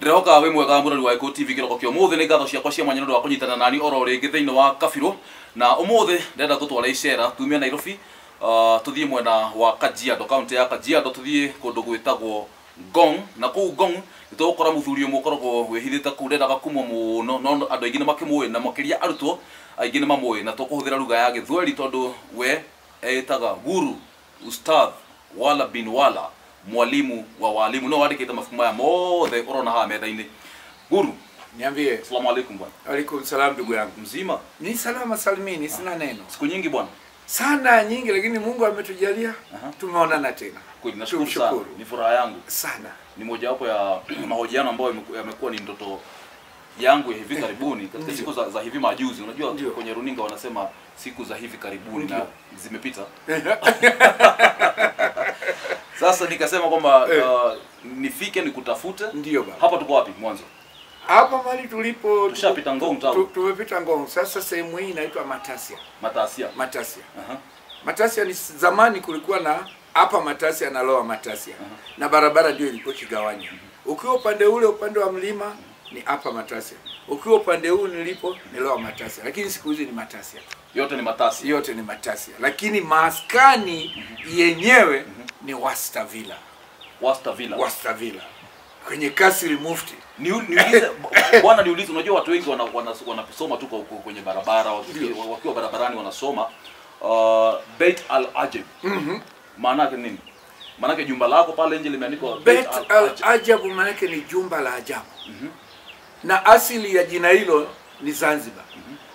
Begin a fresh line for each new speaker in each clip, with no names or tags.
ndirehoka wi mwega mũrori wa Eco TV kĩroko kĩa ũmũthĩ nĩ ngatho ciakwa cia mwanya nĩ ũndũ wa kũnyitana nani oro rĩngĩ thĩinĩ wa kabirũ na ũmũthĩ ndĩrenda tũtwara icera tumie Nairobi uh, tũthiĩ mwena wa Kajiado kaunti ya Kajiado tũthiĩ kũndũ gwĩtagwo Ngong na kũu Ngong nĩ tũgũkora mũthuri ũmwe ũkoragwo wĩhithĩte kũu ndendaga kumwo mũno no andũ aingĩ nĩ makĩmũĩ na makĩria arutwo aingĩ nĩ mamũĩ na tũkũhũthĩra lugha ya gĩthweri tondũ we etaga guru ustadh wala bin wala mwalimu wa walimu no wandĩkĩte mabuku maya mothe ũrona haha metha-inĩ guru
Niambie.
asalamu alaikum bwana
Alaikum salam ndugu yangu.
mzima
Ni salama salimini, sina neno.
siku nyingi bwana
Sana nyingi lakini Mungu ametujalia
Aha.
tumeonana tena.
kweli nashukuru sana
Tumshukuru.
ni furaha yangu
Sana.
ni mojawapo ya mahojiano ambayo yameku- yamekuwa ni ndoto yangu ya hivi karibuni katika
Ndio.
siku za, za hivi majuzi unajua
Ndio.
kwenye runinga wanasema siku za hivi karibuni na
Ndio.
zimepita sasa nikasema kwamba
Eh.
uh, nifike nikutafute
Ndio baba.
hapa tuko wapi mwanzo
Hapa mali tulipo
Tushapita Ngong town.
tu- Tumepita Ngong. Sasa sehemu hii inaitwa Matasia.
matasia
Matasia.
Aha.
Matasia ni zamani kulikuwa na hapa Matasia na Lower Matasia. Na barabara ndio ilikuwa kigawanya. Ukiwa upande ule upande wa mlima ni hapa Matasia. Ukiwa upande huu nilipo ni Lower Matasia. Lakini siku hizi ni Matasia.
yote ni matasi
yote ni Matasia, lakini maskani yenyewe ni Wasta Villa.
Wasta Villa
Wasta Villa kwenye kasri Mufti.
Ni- niulize bwana niulize unajua watu wengi wana- wana- wanasoma tu kwa- kwa- kwenye barabara waki-
Ndio.
wakiwa barabarani wanasoma uh, Beit Al Ajab
Mhm.
maana yake nini maana yake jumba lako pale nje limeandikwa
Bet al
Ajab.
Ajabu maanake ni jumba la ajabu, na asili ya jina hilo ni Zanzibar.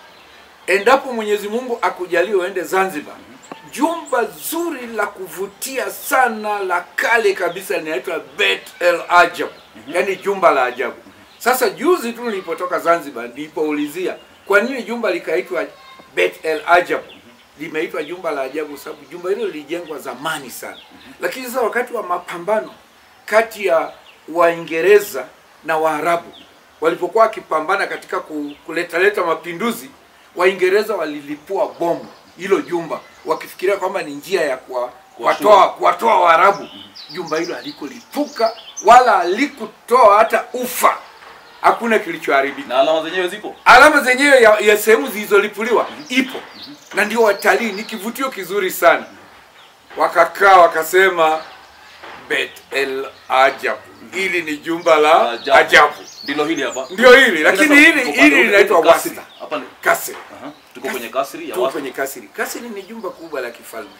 Endapo Mwenyezi Mungu akujalie uende Zanzibar, jumba zuri la kuvutia sana la kale kabisa linaitwa Bet el Ajab, yaani jumba la ajabu. Sasa juzi tu nilipotoka Zanzibar nilipoulizia kwa nini jumba likaitwa Bet el Ajab, limeitwa jumba la ajabu sababu jumba hilo lilijengwa zamani sana, lakini sasa wakati wa mapambano kati ya Waingereza na Waarabu walipokuwa wakipambana katika ku- kuletaleta mapinduzi, Waingereza walilipua bomu hilo jumba wakifikiria kwamba ni njia ya kuwa- kuwatoa kuwatoa Waarabu. Jumba hilo halikulipuka wala halikutoa hata ufa, hakuna kilichoharibika.
na alama zenyewe zipo
Alama zenyewe ya, ya sehemu zilizolipuliwa ipo, na ndio watalii, ni kivutio kizuri sana. Wakakaa wakasema Bet el Ajab, hili ni jumba la
Ajabu.
ajabu.
ndilo hili hapa
Ndio hili, lakini
Sasa,
hili
tuko
hili
pale,
linaitwa
tuko kasri.
Wasta
hapa ni
Kasri.
aha tuko kwenye kasri ya
Tu
watu
kwenye kasri. Kasri ni jumba kubwa la kifalme,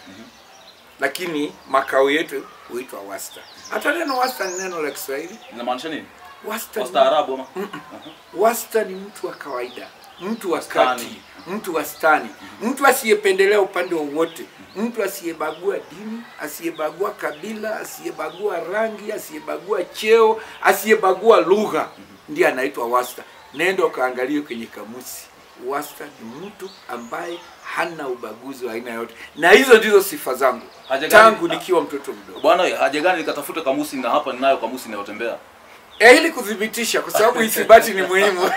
lakini makao yetu huitwa Wasta. Hata neno Wasta ni neno la Kiswahili.
inamaanisha nini
Wasta ni
wastaarabu ama Aha.
Wasta ni mtu wa kawaida, mtu wa
Wastani.
kati, mtu wastani, mtu asiyependelea upande wowote, mtu asiyebagua dini, asiyebagua kabila, asiyebagua rangi, asiyebagua cheo, asiyebagua lugha, ndiye anaitwa wasta. Nenda ukaangalie kwenye kamusi. Wasta ni mtu ambaye hana ubaguzi wa aina yote, na hizo ndizo sifa zangu
Haja gani-
tangu nikiwa mtoto mdogo.
bwana haja gani nikatafute kamusi na hapa ninayo kamusi inayotembea
E, ili kuthibitisha, kwa sababu ithibati ni muhimu.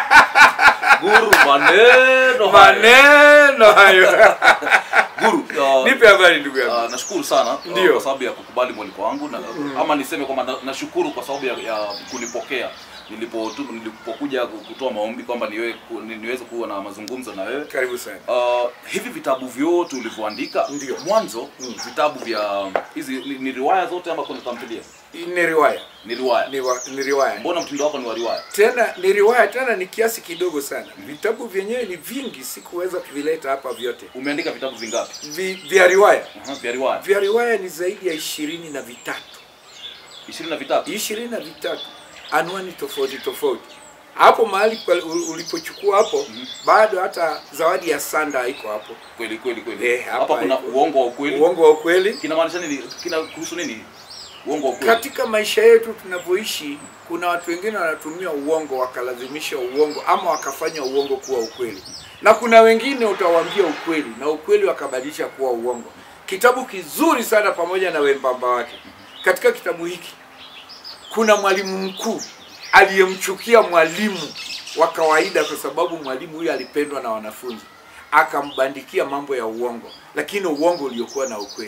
guru maneno haya.
maneno hayo
guru uh,
nipe habari ndugu yangu
Uh, nashukuru sana uh,
Ndio.
kwa sababu ya kukubali mwaliko wangu na, ama niseme kwamba na- nashukuru kwa sababu ya, ya kunipokea nilipo tu- nilipokuja kutoa maombi kwamba niwe, ku, ni- niweze kuwa na mazungumzo na wewe
karibu sana
uh, hivi vitabu vyote ulivyoandika
Ndio.
mwanzo vitabu vya hizi ni, ni riwaya zote ama kuna tamthilia
ni riwaya
ni riwaya
ni, wa, ni riwaya
mbona mtindo wako ni wa riwaya
tena ni riwaya tena ni kiasi kidogo sana vitabu vyenyewe ni vingi sikuweza kuvileta hapa vyote
umeandika vitabu vingapi
Vi, vya riwaya
uh vya riwaya
vya riwaya ni zaidi ya ishirini na vitatu
ishirini na vitatu
ishirini na vitatu anwani tofauti tofauti hapo mahali pale ul- ulipochukua hapo bado hata zawadi ya sanda haiko hapo
kweli kweli kweli
Eh, hapa
hapa kuna
iko.
uongo wa ukweli
uongo wa ukweli
kinamaanisha nini kina kuhusu nini uongo wa ukweli
katika maisha yetu tunavyoishi kuna watu wengine wanatumia uongo wakalazimisha uongo ama wakafanya uongo kuwa ukweli na kuna wengine utawaambia ukweli na ukweli wakabadilisha kuwa uongo kitabu kizuri sana pamoja na wembamba wake katika kitabu hiki kuna mwalimu mkuu aliyemchukia mwalimu wa kawaida kwa sababu mwalimu huyo alipendwa na wanafunzi akambandikia mambo ya uongo lakini uongo uliokuwa na ukweli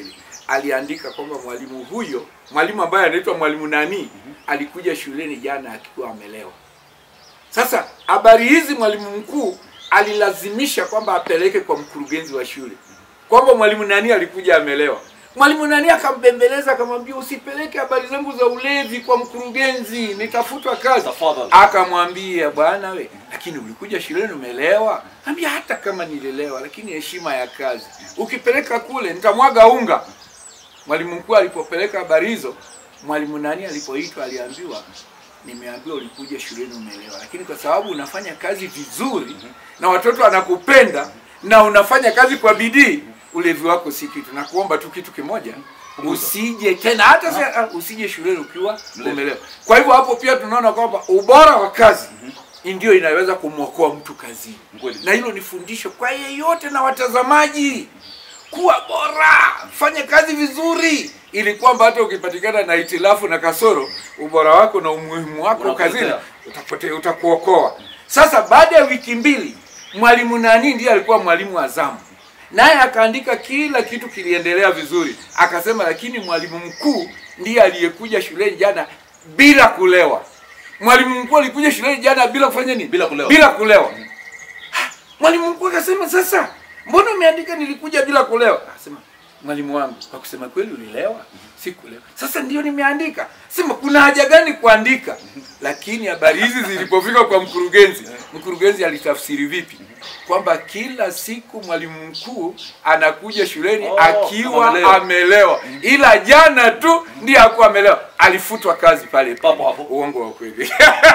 aliandika kwamba mwalimu huyo, mwalimu ambaye anaitwa mwalimu nani, alikuja shuleni jana akiwa amelewa. Sasa habari hizi mwalimu mkuu alilazimisha kwamba apeleke kwa mkurugenzi wa shule kwamba mwalimu nani alikuja amelewa. Mwalimu nani akambembeleza akamwambia, usipeleke habari zangu za ulevi kwa mkurugenzi, nitafutwa kazi.
Tafadhali.
Akamwambia, bwana we, lakini ulikuja shuleni umelewa. Ambia hata kama nililewa, lakini heshima ya kazi, ukipeleka kule nitamwaga unga. Mwalimu mkuu alipopeleka habari hizo, mwalimu nani alipoitwa aliambiwa, nimeambiwa ulikuja shuleni umelewa, lakini kwa sababu unafanya kazi vizuri na watoto wanakupenda na unafanya kazi kwa bidii, ulevi wako si kitu. Nakuomba tu kitu kimoja,
Punguza.
usije tena hata sa, ah, usije shuleni ukiwa
Mlevi.
umelewa. Kwa hivyo hapo pia tunaona kwamba ubora wa kazi ndio inaweza kumwokoa mtu kazini,
Kweli.
na hilo ni fundisho kwa yeyote na watazamaji kuwa bora, fanya kazi vizuri, ili kwamba hata ukipatikana na itilafu na kasoro, ubora wako na umuhimu wako
Unapotea.
kazini utapotea, utakuokoa. Sasa baada ya wiki mbili, mwalimu nani ndiye alikuwa mwalimu wa zamu, naye akaandika kila kitu kiliendelea vizuri, akasema lakini mwalimu mkuu ndiye aliyekuja shuleni jana bila kulewa. Mwalimu mkuu alikuja shuleni jana bila kufanya nini?
Bila kulewa.
Bila kulewa. Mwalimu mkuu akasema sasa, mbona umeandika nilikuja bila kulewa? Akasema mwalimu wangu, kwa kusema kweli ulilewa? Sikulewa. Sasa ndio nimeandika. Sema kuna haja gani kuandika? Lakini habari hizi zilipofika kwa mkurugenzi, mkurugenzi alitafsiri vipi? Kwamba kila siku mwalimu mkuu anakuja shuleni
Oh,
akiwa
amelewa.
amelewa, ila jana tu ndiye hakuwa amelewa, alifutwa kazi pale
Papo hapo.
Uongo wa kweli.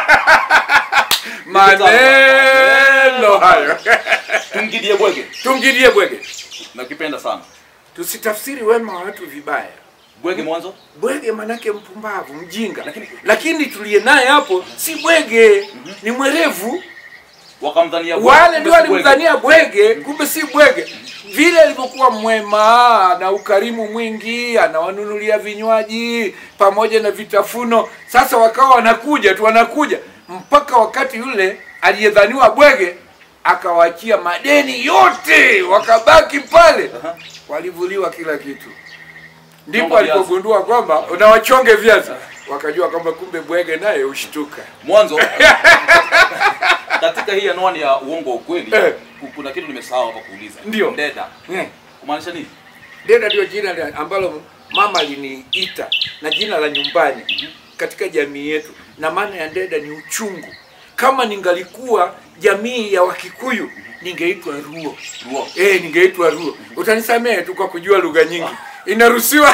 Maneno hayo.
Tumgidie bwege.
Tumgilie bwege,
Nakipenda sana.
tusitafsiri wema wa watu vibaya.
Bwege mwanzo.
Bwege manake mpumbavu, mjinga,
Lakini-
lakini tuliye naye hapo si bwege, ni mwerevu.
Wakamdhania bwege.
Wale ndio
kumbe si bwege.
walimdhania bwege, kumbe si bwege. Vile alivyokuwa mwema na ukarimu mwingi, anawanunulia vinywaji pamoja na vitafuno. Sasa wakawa wanakuja tu wanakuja, mpaka wakati yule aliyedhaniwa bwege akawaachia madeni yote, wakabaki pale,
Aha.
walivuliwa kila kitu. Ndipo
Chonga viazi.
alipogundua kwamba unawachonge viazi, wakajua kwamba kumbe bwege naye ushtuka.
Mwanzo katika hii anwani ya uongo wa ukweli
Eh.
ku- kuna kitu nimesahau hapa kuuliza.
Ndio.
Ndeda.
Hmm.
Kumaanisha nini?
Deda ndio jina la- ambalo mama aliniita na jina la nyumbani katika jamii yetu, na maana ya Ndeda ni uchungu. Kama ningalikuwa jamii ya Wakikuyu ningeitwa Ruo.
Ruo.
Eh, ningeitwa Ruo. Utanisamehe tu kwa kujua lugha nyingi, inaruhusiwa.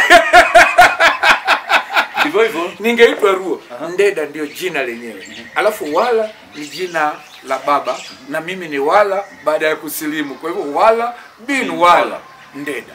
Ndivyo hivyo.
ningeitwa Ruo. Ndeda ndio jina lenyewe, alafu Wala ni jina la baba na mimi ni Wala baada ya kusilimu. Kwa hivyo Wala bin Wala Ndeda,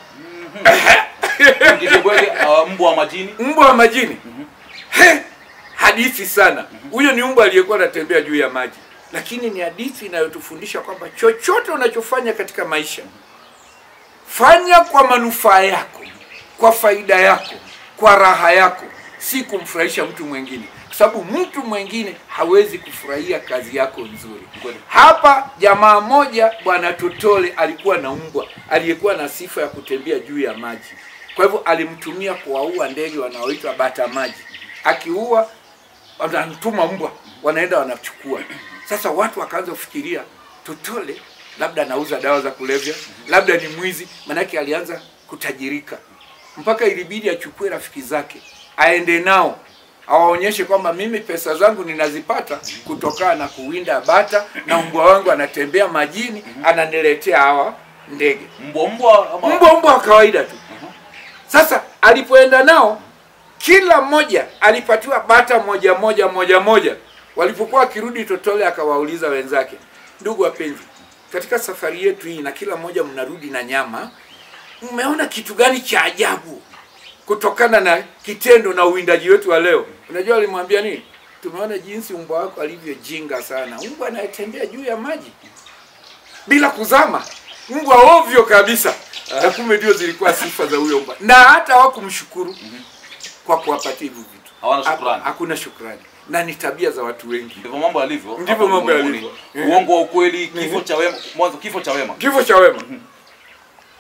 Tumgidie bwege uh, mbwa wa majini.
mbwa wa majini. He, hadithi sana. Huyo ni mbwa aliyekuwa anatembea juu ya maji, lakini ni hadithi inayotufundisha kwamba chochote unachofanya katika maisha fanya kwa manufaa yako, kwa faida yako, kwa raha yako, si kumfurahisha mtu mwingine, kwa sababu mtu mwingine hawezi kufurahia kazi yako nzuri.
Kweli.
Hapa jamaa moja, bwana Totole alikuwa na mbwa aliyekuwa na sifa ya kutembea juu ya maji. Kwa hivyo alimtumia kuwaua ndege wanaoitwa bata maji. Akiua wanamtuma mbwa, wanaenda wanachukua. Sasa watu wakaanza kufikiria Totole labda anauza dawa za kulevya, labda ni mwizi, manake alianza kutajirika mpaka ilibidi achukue rafiki zake aende nao awaonyeshe kwamba mimi pesa zangu ninazipata kutokana na kuwinda bata na mbwa wangu anatembea majini ananiletea hawa ndege
Mbwa mbwa ama
mbwa mbwa wa kawaida tu sasa alipoenda nao kila mmoja alipatiwa bata moja moja moja moja walipokuwa wakirudi totole akawauliza wenzake ndugu wapenzi katika safari yetu hii na kila mmoja mnarudi na nyama mmeona kitu gani cha ajabu kutokana na kitendo na uwindaji wetu wa leo unajua alimwambia nini tumeona jinsi mbwa wako alivyojinga sana mbwa anayetembea juu ya maji bila kuzama mbwa ovyo kabisa na kumbe ndio zilikuwa sifa za huyo mbwa na hata hawakumshukuru kwa kuwapatia hivyo vitu
Hawana shukrani.
Ha- hakuna shukrani na ni tabia za watu wengi
ndivyo mambo yalivyo.
Ndivyo
hapa
mambo
ulimwenguni.
yalivyo.
Uongo wa ukweli, kifo cha wema, mwanzo kifo cha wema.
kifo cha wema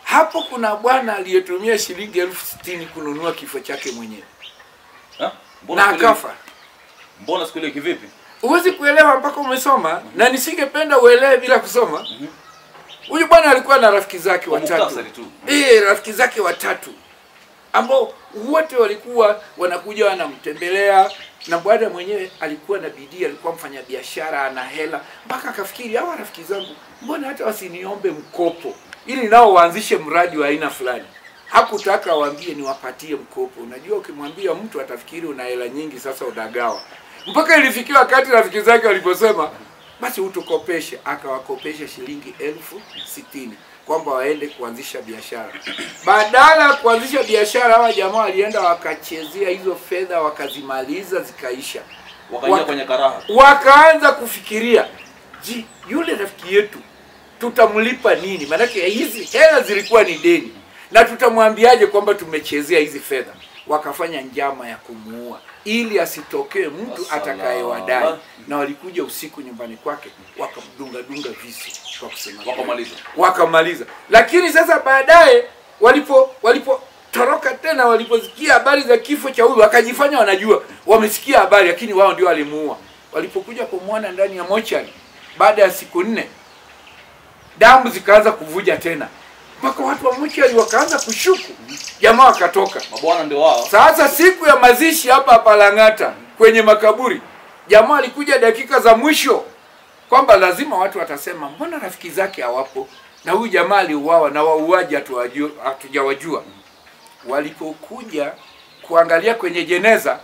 hapo kuna bwana aliyetumia shilingi elfu sitini kununua kifo chake mwenyewe
Ha? Mbona
na
siku ile-
akafa.
Mbona siku ile kivipi?
Huwezi kuelewa mpaka umesoma, na nisingependa uelewe bila kusoma. Huyu bwana alikuwa na rafiki zake
Kwa
watatu,
muktasari tu.
eh, rafiki zake watatu ambao wote walikuwa wanakuja wanamtembelea, na bwana mwenyewe alikuwa na bidii, alikuwa mfanya biashara, ana hela, mpaka akafikiri hawa rafiki zangu, mbona hata wasiniombe mkopo ili nao waanzishe mradi wa aina fulani. Hakutaka waambie niwapatie mkopo. Unajua, ukimwambia mtu atafikiri una hela nyingi, sasa unagawa. Mpaka ilifikia wakati rafiki zake waliposema basi utukopeshe, akawakopesha shilingi elfu sitini kwamba waende kuanzisha biashara. Badala ya kuanzisha biashara, hawa jamaa walienda wakachezea hizo fedha, wakazimaliza zikaisha.
Wakaingia
Waka-
kwenye karaha.
Wakaanza kufikiria, ji, yule rafiki yetu tutamlipa nini? Maanake hizi hela zilikuwa ni deni, na tutamwambiaje kwamba tumechezea hizi fedha? Wakafanya njama ya kumuua ili asitokee mtu
Asala.
atakayewadai, na walikuja usiku nyumbani kwake wakamdunga dunga visu kwa kusema
Wakamaliza.
wakamaliza. Lakini sasa baadaye walipo walipotoroka tena, waliposikia habari za kifo cha huyu, wakajifanya wanajua, wamesikia habari, lakini wao ndio walimuua. Walipokuja kumwona ndani ya mochari, baada ya siku nne, damu zikaanza kuvuja tena, mpaka watu wa mochari wakaanza kushuku, jamaa wakatoka.
Mabwana ndio wao.
Sasa siku ya mazishi hapa hapa Lang'ata kwenye makaburi, jamaa alikuja dakika za mwisho kwamba lazima watu watasema mbona rafiki zake hawapo, na huyu jamaa aliuawa na wauaji hatuwajua- hatujawajua. Walipokuja kuangalia kwenye jeneza,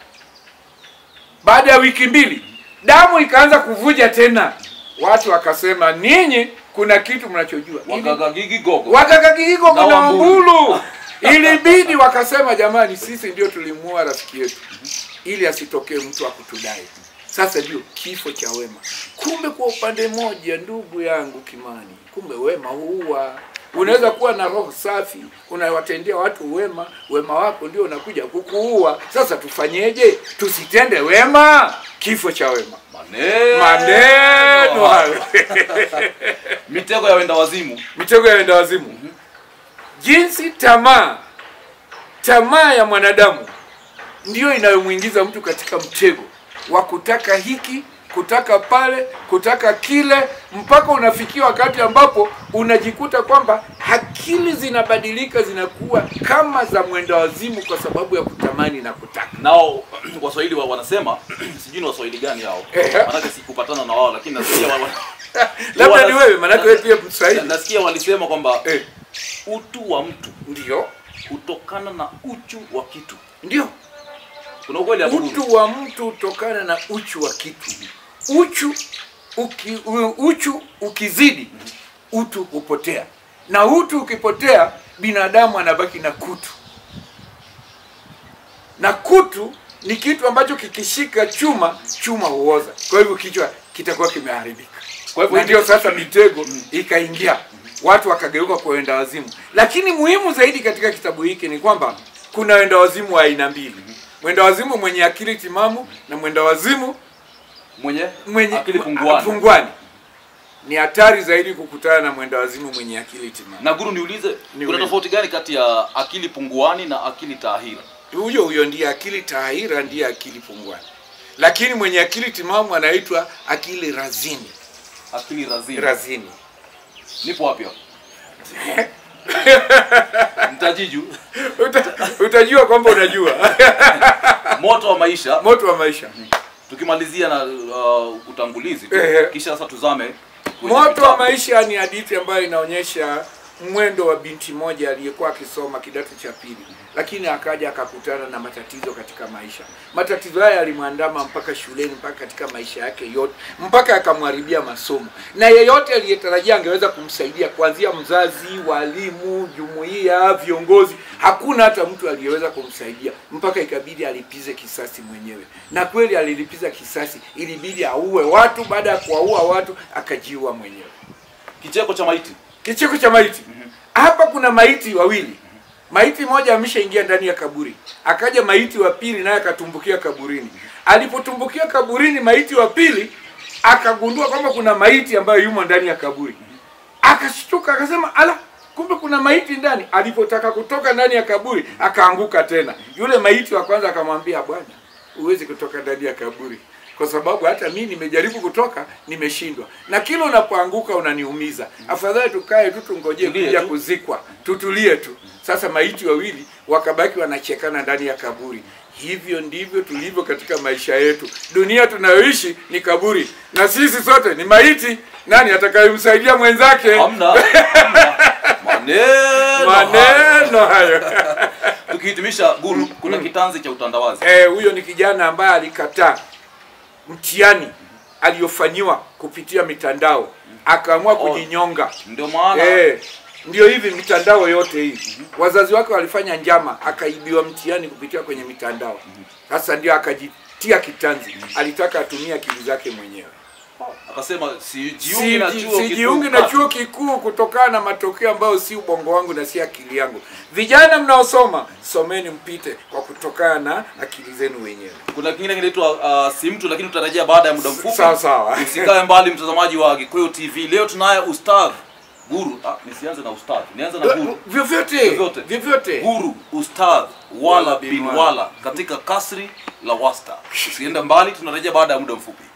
baada ya wiki mbili damu ikaanza kuvuja tena, watu wakasema ninyi kuna kitu mnachojua Ili-
Wakagagigi gogo.
wakakakiiko
Na
kuna
Wambulu.
Wambulu. Ilibidi wakasema, jamani, sisi ndio tulimuua rafiki yetu ili asitokee mtu akutudai. Sasa ndio kifo cha wema. Kumbe kwa upande moja, ndugu yangu Kimani, kumbe wema huua. Unaweza kuwa na roho safi, unawatendea watu wema, wema wako ndio unakuja kukuua. Sasa tufanyeje? Tusitende wema, kifo cha wema.
Maneno.
Maneno hayo.
Mitego ya wenda wazimu.
mitego ya wenda wazimu. Jinsi tamaa tamaa ya mwanadamu ndiyo inayomwingiza mtu katika mtego wa kutaka hiki, kutaka pale, kutaka kile, mpaka unafikia wakati ambapo unajikuta kwamba akili zinabadilika, zinakuwa kama za mwenda wazimu kwa sababu ya kutamani na kutaka.
Nao Waswahili wa wanasema sijui ni Waswahili gani hao.
Ehe.
Maanake sikupatana na wao lakini nasikia wa-
Labda ni
wana-
wewe, maanake wewe pia Mswahili.
Nasikia walisema kwamba
Eh,
utu wa mtu
ndio
hutokana na uchu wa kitu.
ndio
Kuna ukweli hapo? Guru?
utu wa mtu hutokana na uchu wa kitu. Uchu uki, u- uchu ukizidi utu hupotea, na utu ukipotea binadamu anabaki na kutu, na kutu ni kitu ambacho kikishika chuma, chuma huoza. Kwa hivyo kichwa kitakuwa kimeharibika.
Kwa hivyo
Na ndio sasa mitego ikaingia, watu wakageuka kwa wenda wazimu. Lakini muhimu zaidi katika kitabu hiki ni kwamba kuna wenda wazimu wa aina mbili, mwenda wazimu mwenye akili timamu na mwenda wazimu
mwenye
mwenye
akili punguani.
punguani. Ni hatari zaidi kukutana na mwenda wazimu mwenye akili timamu.
Na guru, niulize
Ni
kuna
wewe.
tofauti gani kati ya akili punguani na akili taahira?
Huyo huyo ndiye akili tahira, ndiye akili punguani, lakini mwenye akili timamu anaitwa akili razini.
Akili razini.
Razini
Nipo wapi hapo? Mtajiju,
Uta, utajua kwamba unajua
moto wa maisha.
moto wa maisha.
Tukimalizia na uh, utangulizi tu,
Ehe.
kisha sasa tuzame kwenye
Moto wa
vitabu.
maisha ni hadithi ambayo inaonyesha mwendo wa binti moja aliyekuwa akisoma kidato cha pili, lakini akaja akakutana na matatizo katika maisha. Matatizo haya yalimwandama mpaka shuleni, mpaka katika maisha yake yote, mpaka akamharibia masomo, na yeyote aliyetarajia angeweza kumsaidia, kuanzia mzazi, walimu, jumuiya, viongozi, hakuna hata mtu aliyeweza kumsaidia, mpaka ikabidi alipize kisasi mwenyewe. Na kweli alilipiza kisasi, ilibidi auwe watu. Baada ya kuwaua watu, akajiua mwenyewe.
Kicheko cha maiti.
Kicheko cha maiti. Hapa kuna maiti wawili. Maiti moja ameshaingia ndani ya kaburi, akaja maiti wa pili naye akatumbukia kaburini. Alipotumbukia kaburini, maiti wa pili akagundua kwamba kuna maiti ambayo yumo ndani ya kaburi, akashtuka akasema, ala, kumbe kuna maiti ndani alipotaka kutoka ndani ya kaburi akaanguka tena yule maiti wa kwanza akamwambia bwana huwezi kutoka ndani ya kaburi kwa sababu hata mimi nimejaribu kutoka nimeshindwa na kila unapoanguka unaniumiza afadhali tukae tu tungojee
Tulie
kuja
tu.
kuzikwa tutulie tu sasa maiti wawili wakabaki wanachekana ndani ya kaburi hivyo ndivyo tulivyo katika maisha yetu dunia tunayoishi ni kaburi na sisi sote ni maiti nani atakayemsaidia mwenzake
hamna hamna. maneno haya.
maneno hayo
tukihitimisha guru kuna kitanzi cha utandawazi
Eh, huyo ni kijana ambaye alikataa mtihani aliyofanyiwa kupitia mitandao akaamua kujinyonga
ndio maana
eh, ndio hivi mitandao yote hii wazazi wake walifanya njama akaibiwa mtihani kupitia kwenye mitandao sasa ndio akajitia kitanzi alitaka atumie akili zake mwenyewe
akasema sijiungi na
Siji-
chuo
sijiungi
kikuu.
na chuo kikuu kutokana na matokeo ambayo si ubongo wangu na si akili yangu vijana mnaosoma someni mpite kwa kutokana na akili zenu wenyewe
kuna kingine kinaitwa uh, si mtu lakini tutarejea baada ya muda mfupi
sawa sawa
usikae mbali mtazamaji wa Gikuyu TV leo tunaye ustadh guru ah, nisianze na ustadh nianze na guru
vyovyote
Vyovyote.
vyovyote
guru ustadh wala
Wala bin
bin
wala.
wala katika kasri la wasta usiende mbali tunarejea baada ya muda mfupi